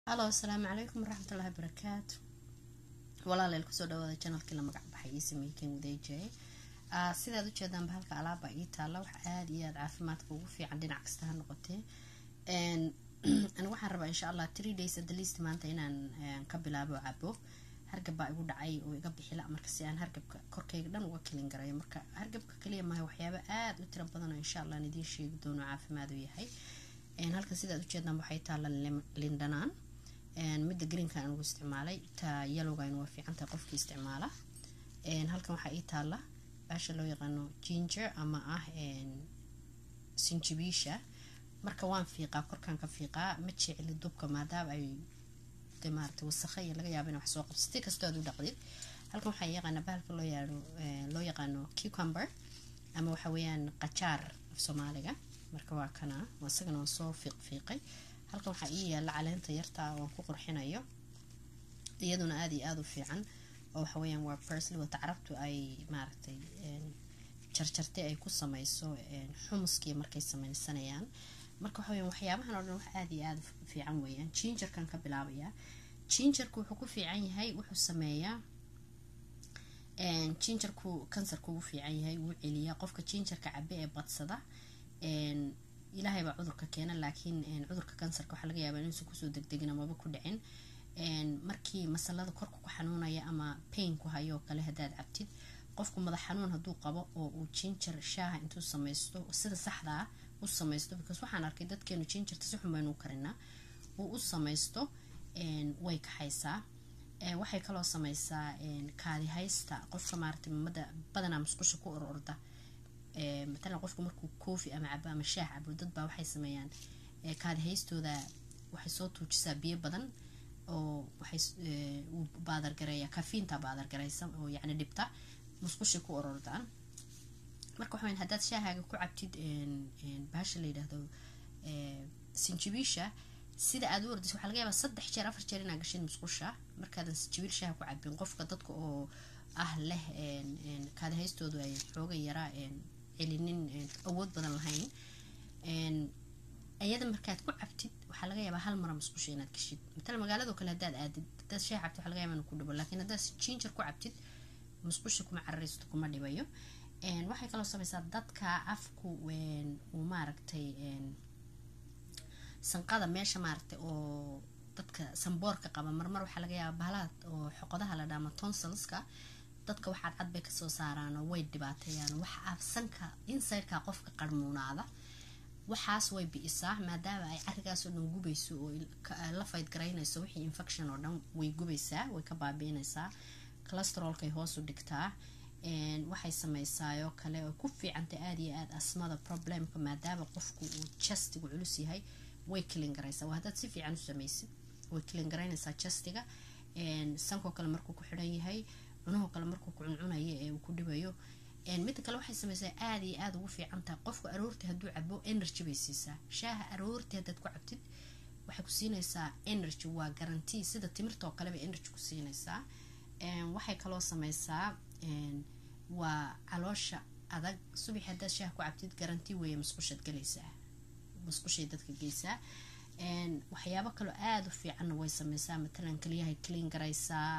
halo asalaamu calaykum waraxmatullahi barakaatu walaaleel kusoo dhawaada janalkii la magac baxay ii sameeyey ken wadeejay sidaad ujeedaanba halka alaaba ii taalla wax aada iyo aada caafimaadka ugu fiican dhinac kasta ha noqotee aniga waxaan rabaa insha allah three days at the least maanta inaan ka bilaabo cabo hargab baa igu dhacay oo iga bixila marka si aan hargabka korkayga dhan uga kelin garayo marka hargabka kaliya maaha waxyaaba aada u tiro badan oo insha allah aan idiin sheegi doono caafimaad u yahay halkan sidaad ujeedaan waxay taalla lindhanaan midda greenka aan ugu isticmaalay taa yalowgan waa fiicantahay qofkii isticmaala halkan waxaa ii taalla baasha loo yaqaano ginger ama ah sinjibiisha marka waan fiiqaa korkaan ka fiiqaa ma jecli dubka maadaama ay de maarata wasakha iyo laga yaaba ina wax soo qabso si kastoo aad u dhaqdid halkan waxaa yaqaana bahalka loo yaano loo yaqaano cucumber ama waxa weeyaan qajaar af soomaaliga marka waa kana isagana waan soo fiiq fiiqay halkan waxaa ii yaalla caleenta yartaa waan ku qurxinayo iyaduna aada iyo aada u fiican oo waxa weeyaan waa persly wata carabtu ay maaragtay jarjartay ay ku sameyso xumuskii markay sameysanayaan marka waxa weyan waxyaabahan oo dhan wax aada iyo aada fiican weeyaan jinjarkan ka bilaabayaa jinjarku wuxuu ku fiican yahay wuxuu sameeyaa jinjarku kansarku ugu fiican yahay wuu celiyaa qofka jinjarka cabe ee badsada ilaahay baa cudurka keena laakiin cudurka kansarka waxaa laga yaabaa inuusan kusoo degdegin amaba ku dhicin markii masalada korka ku xanuunaya ama pain ku hayoo kale haddaad cabtid qofku madax xanuun hadduu qabo oo uu jinjar shaaha intuu sameysto sida saxdaa u sameysto because waxaan arkay dadkeenu jinjarta si xun baynu u karinaa uu u sameysto way kaxaysaa waxay kaloo sameysaa kaadihaysta qofka maarata mada badanaa musqusha ku or orda matalan qofku markuu koofi ama cabo ama shaah cabo dad baa waxay sameeyaan kaadihaystooda waxay soo tuujisaa biyo badan oo waxay uu baadargareeya kafiinta baadargareysa oo yacni dhibta musqushay ku orordaan marka waxa weyn haddaad shaahaaga ku cabtid bahasha la yidhaahdo sinjibiisha sida aad u ordaysa waxaa laga yaabaa saddex jeer afar jeer inaad gashid musqusha markaadan sinjibiil shaaha ku cabin qofka dadka oo ah leh kaadihaystoodu ay xooga yaraa celinin awood badan lahayn iyada markaad ku cabtid waxaa laga yaabaa hal mara musqusha inaad gashid matala magaalado kale haddaad aadid haddaad shaah cabtid waxa laga yaabaa inuu ku dhibo laakiin haddaad jinjar ku cabtid musqusha kuma cararaysto kuma dhibayo waxay kaloo sameysaa dadka afku uu maaragtay sanqada meesha maaragtay oo dadka sanboorka qaba marmar waxaa laga yaabaa bahalaha oo xoqodaha la dhaama tonsilska dadka waxaad cad bay kasoo saaraanoo way dhibaateeyaan waxa afsanka insideka qofka qarmuunaada waxaas way bi-isaa maadaama ay carigaasoo dhan gubayso oo la fayd garaynayso wixii infection oo dhan way gubaysaa way ka baabiinaysaa calesterolkay hoosu dhigtaa waxay sameysaayo kale oo ku fiicantay aada iyo aada asmada problemka maadaama qofku uu justigu culus yahay way kilin garaysaa waa haddaad si fiican u sameysid way kilin garaynaysaa justiga sankoo kale markuu ku xidhan yahay cunahoo kale markuu ku cuncunayo ee uu ku dhibayo midda kale waxay sameysaa aada iyo aada ugu fiican tahay qofku aroortii hadduu cabo energy bay siisaa shaaha aroortii haddaad ku cabtid waxay ku siinaysaa energy waa garantii sida timirtaoo kaleba energy ku siinaysaa waxay kaloo sameysaa waa caloosha adag subax haddaad shaah ku cabtid garanti weeye musqushaad galaysaa musqushay dadka geysaa waxyaabo kaloo aada u fiicanna way sameysaa matalan kaliyahay clean garaysaa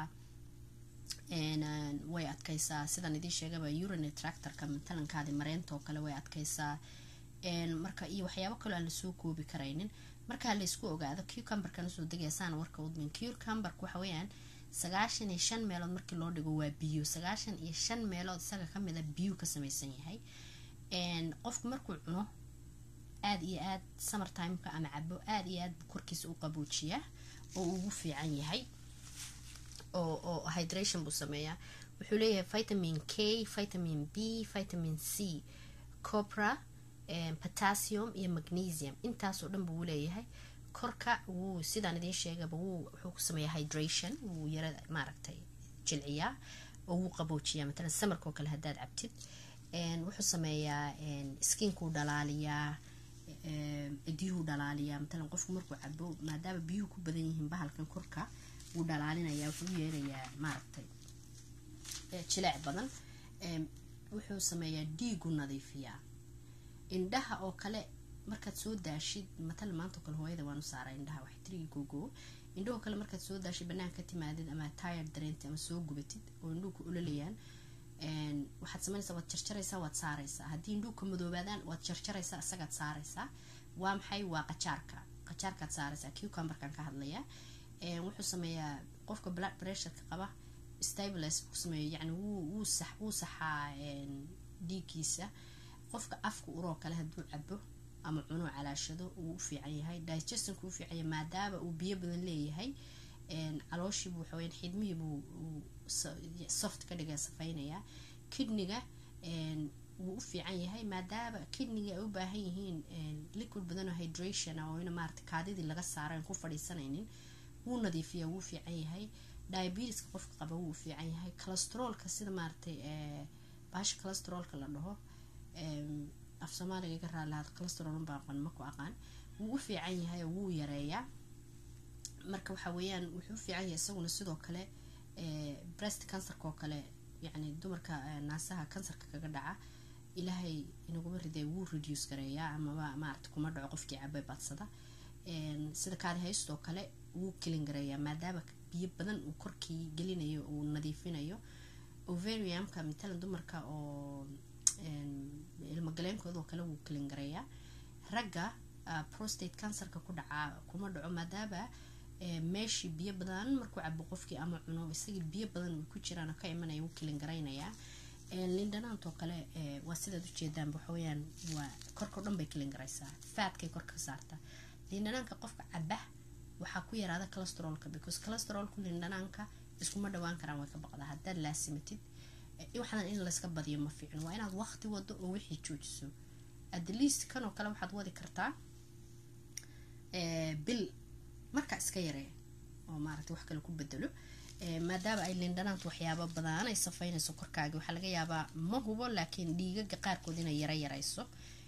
way adkeysaa sidaan idiin sheegaba urine tractorka matalankaadi mareyntaoo kale way adkeysaa marka iyo waxyaabo kaloo aan lasoo koobi karaynin markaa laysku ogaado cucumberkan usoo degaysaan warka udmin cucumberka waxa weeyaan sagaashan iyo shan meelood markii loo dhigo waa biyo sagaashan iyo shan meelood isaga kamid a biyu ka sameysan yahay qofku markuu cuno aada iyo aad summer timeka ama cabo aada iyo aad korkiisa u qaboojiyaa oo ugu fiican yahay oo oo hydration buu sameeyaa wuxuu leeyahay vitamin k vitamin b vitamin c copra potassium iyo magnesium intaasoo dhan buu leeyahay korka wuu sidaan idiin sheegaba wuu wuxuu ku sameeyaa hydration wuu yara maaragtay jilciyaa oo wuu qaboojiyaa matalan samarkoo kale haddaad cabtid wuxuu sameeyaa skinkuu dhalaaliyaa cidiyuhu dhalaaliyaa matalan qofku markuu cabo maadaama biyuhu ku badan yihiin bahalkan korka wuu dhalaalinayaa wuxuu u yeelayaa maaragtay jileec badan wuxuu sameeyaa dhiigu nadiifiyaa indhaha oo kale markaad soo daashid matal maanta kale hooyada waanu saaraa indhaha wax tirigi googoo indhahoo kale markaad soo daashid banaanka ka timaadid ama tayar dareentid ama soo gubatid oo indhuhu ku ololayaan waxaad sameynaysaa waad jarjaraysaa waad saaraysaa haddii indhuhu ka madoobaadaan waad jarjaraysaa isagaad saaraysaa waa maxay waa qajaarka qajaarkaad saaraysaa cucumberkan ka hadlayaa wuxuu sameeyaa qofka blood pressureka qaba stabilis ku sameeyo yani wuu sax wuu saxaa dhiiggiisa qofka afka uroo kale hadduu cabo ama cuno calaashado uu u fiican yahay digestionka u fiican yahay maadaama uu biyo badan leeyahay calooshiibu waxaweyaan xidmihiibuu soft ka dhiga safeynayaa kidniga wuu u fiican yahay maadaama kidniga ay u baahan yihiin liquid badan oo hydration ah oo ina maarata kaadidii laga saaro aan ku fadhiisanaynin wuu nadiifiya wuu fiican yahay diabetiska qofka qaba wuu u fiican yahay cholesteroolka sida maaratay baasha cholesteroolka la dhaho af soomaaliga iga raalahaad cholesterool baa aqoon ma ku aqaan wuu u fiican yahay oo wuu yareeyaa marka waxa weeyaan wuxuu u fiican yahay isaguna sidoo kale breast cancerka oo kale yacni dumarka naasaha kansarka kaga dhaca ilaahay inaguma riday wuu reduce gareeyaa amaba maarata kuma dhaco qofkii cabay badsada sida kaadi haystoo kale wuu kelin gareeyaa maadaama biyo badan uu korkii gelinayo uu nadiifinayo ovariumka matalan dumarka oo ilmagaleenkoodoo kale wuu kelin gareeyaa ragga prostate cancerka ku dhacaa kuma dhaco maadaama meeshii biyo badan markuu cabo qofkii ama cuno isagii biyo badan uu ku jiraan ka imanaya wuu kelin garaynayaa lindhanaantoo kale waa sidaad ujeedaan waxaweyaan waa korkao dhan bay kelin garaysaa faadkay korka ka saartaa lindhanaanka qofka caba waxaa ku yaraada cholesteroolka because cholesteroolku lindhanaanka iskuma dhawaan karaan way ka baqdaa haddaad laasimatid waxaan in layska badiyo ma fiicin waa inaad waqti wado oo wixii joojiso at least kanoo kale waxaad wadi kartaa bil markaa iska yaree oo maarata wax kale ku bedelo maadaama ay lindhanaantu waxyaaba badan ay safaynayso korkaaga waxaa laga yaabaa ma hubo laakiin dhiigaga qaarkood inay yara yarayso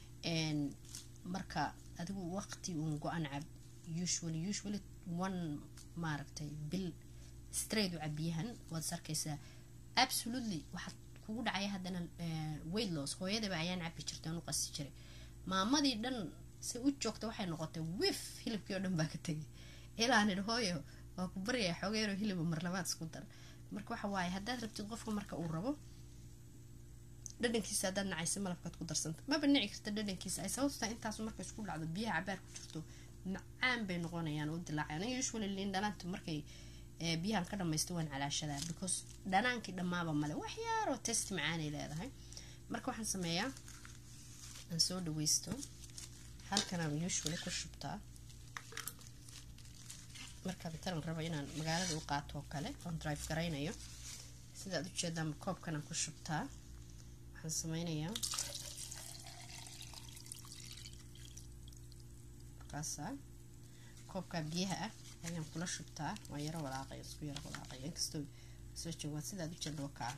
marka adigu waqti uun go-an cab usually usually one maaragtay bil straight u cabiyahan waad is arkaysaa absolutely waxaad kugu dhacaya haddana weight loss hooyadaba ayaan cabi jirta u qasi jiray maamadii dhan se u joogta waxay noqotay wif hilibkii oo dhan baa ka tegay ilaa nidhi hooyo waa ku baryaya xoogeero hiliba marlabaad isku dar marka waxa waaye haddaad rabtid qofka marka uu rabo dhadhankiisa haddaad nacaysa malabkaad ku darsanta maba nici karta dhadhankiisa ay sababtaa intaas marka isku dhacdo biyaha cabaar ku jirto macaan bay noqonayaan oo dilaacayaan usually liin dhanaanta markay biyahan ka dhamaysto waan calaashadaa because dhanaankii dhammaaba male wax yaaroo test macaanay leedahay marka waxaan sameeyaa aan soo dhaweysto halkanaan usually ku shubtaa markaa matalan rabo inaan magaalada u qaato oo kale oon drive garaynayo sidaad ujeedaan koobkanaan ku shubtaa waxaan sameynayaa markaasaa koobkaa biyaha ah ayaan kula shubtaa waan yaro walaaqay isku yaro walaaqay inkastoo soo joogaad sidaad ujeeda wakaa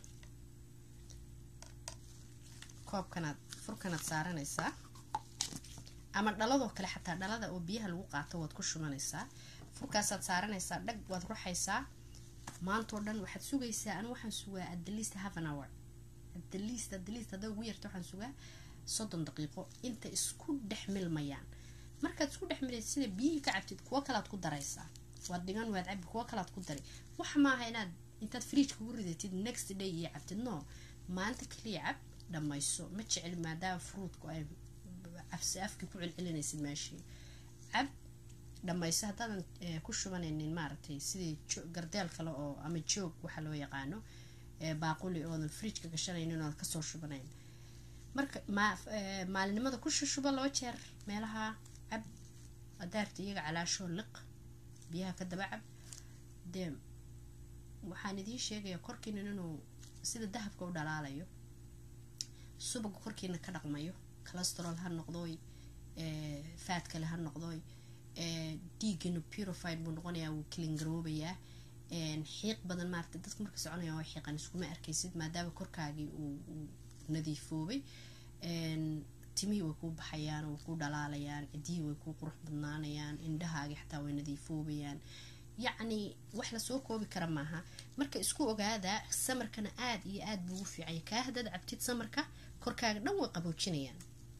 koobkanaad furkanaad saaranaysaa ama dhaladoo kale xataa dhalada oo biyaha lagu qaato waad ku shubanaysaa furkaasaad saaranaysaa dhag waad ruxaysaa maantoo dhan waxaad sugaysaa anu waxaan sugaa at the least half an hour at the least at the least hadday ugu yarta waxaan sugaa soddon daqiiqo inta isku dhex milmayaan markaad isku dhex milaysa sida biyihii ka cabtid kuwo kalaad ku daraysaa waad dhigan waad cabi kuwo kalaad ku dari wax maaha inaad intaad fridge kugu ridatid next day iyo cabtid no maalinta kaliya cab dhammayso ma jecel maadaama fruutku ay afsi afkii ku celcelinaysid meeshii cab dhammayso haddaadan ku shubanaynin maaragtay sidii gardeel kale oo ama joog waxaa loo yaqaano baaquli oodan fridgeka gashanaynin oodan kasoo shubanayn marka maalinimada ku shushuba laba jeer meelaha cab adaarta iyaga calaashoo liq biyaha ka daba cab dee waxaan idiin sheegaya korkiina inuu sida dahabka u dhalaalayo subaga korkiina ka dhaqmayo calesterol ha noqdoy faad kale ha noqdoy dhiigana purified buu noqonayaa wuu kilingaroobayaa xiiq badan maarata dadka marka soconaya waa xiiqan iskuma arkaysid maadaama korkaagii uu nadiifoobay timihii way kuu baxayaan way kuu dhalaalayaan cidihii way kuu qurux badnaanayaan indhahaagii xataa way nadiifoobayaan yacni wax lasoo koobi kara maaha marka isku ogaada samarkana aada iyo aada buu ugu fiicanya kaa haddaad cabtid samarka korkaaga dhan way qaboojinayaan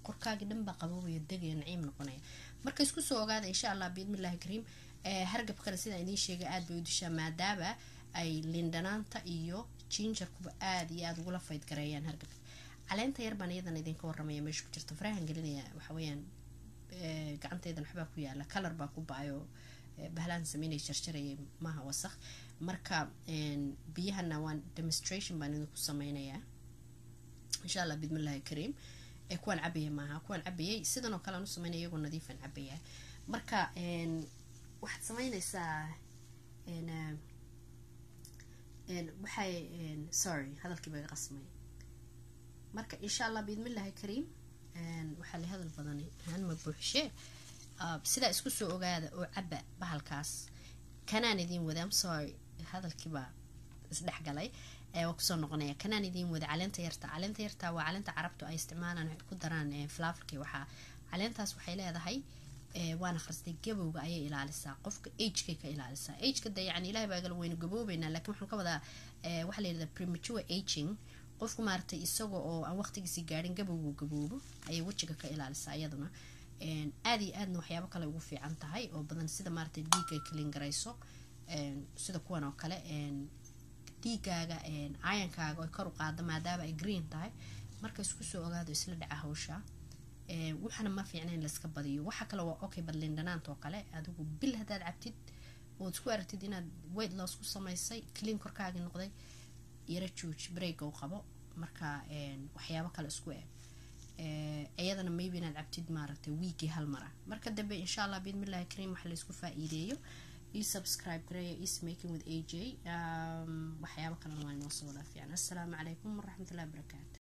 korkaagii dhan baa qaboobaya degaya naciim noqonaya marka isku soo ogaada insha allah biidmillahi kariim hargabkana sidaan idiin sheegay aada bay u dishaa maadaama ay lindhanaanta iyo jinjarkuba aada iyo aada ugula fayd gareeyaan hargabka caleenta yar baan iyadan idinka waramaya meesha ku jirta farahan gelinaya waxaweyaan gacanteydan waxbaa ku yaala kalar baa ku ba-ayo bahlaan sameynay jarjarayay maaha wasaq marka biyahana waan demonstration baan idinku sameynayaa insha allah bidmillahi kariim kuwaan cabaya maaha kuwaan cabayay sidan oo kale aan u sameynaya iyagoo nadiifaan cabaya marka waxaad sameynaysaa waxay sorry hadalkii baa qasmay marka insha allah biidmillahi kariim waxaa la hadal badani hanma buuxshee sidaa isku soo ogaada oo caba bahalkaas kanaan idiin wada sorry hadalkiibaa isdhexgalay waa kusoo noqonaya kanaan idiin wada caleenta yarta caleenta yarta waa caleenta carabtu ay isticmaalaan ku daraan flaverki waxaa caleentaas waxay leedahay waan akhristay gabowga ayay ilaalisaa qofka agekay ka ilaalisaa ageka de yani ilahay baa gala weynu gaboobeynaa lakin waxaan ka wadaa waxaa la yidhahdaa premature aging qofku maaragtay isaga oo aan waqtigiisii gaadhin gabowgu gaboobo ayay wejiga ka ilaalisaa iyaduna aada iyo aadna waxyaabo kale ugu fiican tahay oo badan sida maaragtay dhiigay kalin garayso sida kuwan oo kale dhiigaaga ayankaaga oy kor u qaada maadaama ay green tahay marka isku soo ogaado isla dhaca hawsha waxana ma fiicna in layska badiyo waxa kale waa okay badlindhanaanta oo kale adigu bil haddaad cabtid ood isku aragtid inaad weight loss ku samaysay clean korkaagii noqday yaro jooji breaka u qabo marka waxyaabo kale isku eg iyadana maybe inaad cabtid maaragtay wiigii hal mara marka dambe insha allah biidmillahi kariim waxa laysku faa-iideeyo io subscribe gareeya is making with aj waxyaabo kalena waa inoo soo wadaa fiican assalaamu calaykum waraxmatullahi wabarakaatu